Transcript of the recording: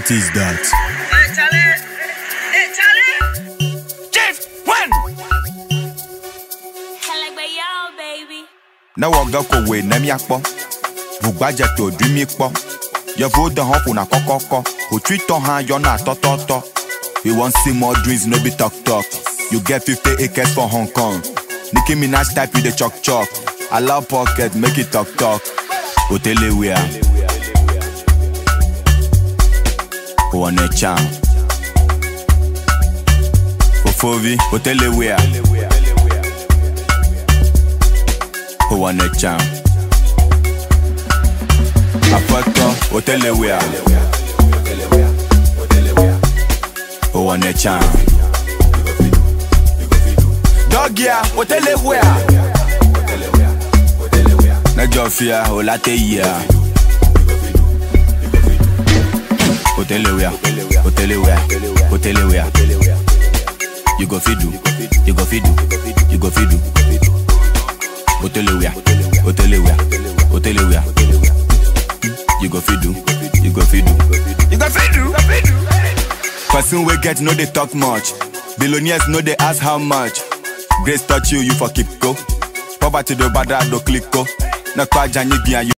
What is that? Hey, Charlie! Hey, Charlie! Chief, when? like my y'all, baby. ne wɔ ge ko woe ne míakpɔ vugbadze to ɖui mí kpɔ yevuwo de hã ƒona kɔkɔkɔ hotsitɔ hã yɔna tɔtɔtɔ we wan see more dreams no be talk talk you get 50 acres for hong kong nicki minaj type you dey chok chok allow pocket make it talk talk otelewia wɔne cham fofovi otelewia wɔne cham aƒetɔ otelewia wɔne cham dɔgia otelewia nedzɔ fia wòla te yia otelewia otelewia otelewia you go fit do you go fit do you go fit do otelewia otelewia otelewia you go fit do you go fit do you go fit do person wey get no dey talk much billionaires no dey ask how much grace touch you you for keep go poverty do bada do click go na kwa janyi bian you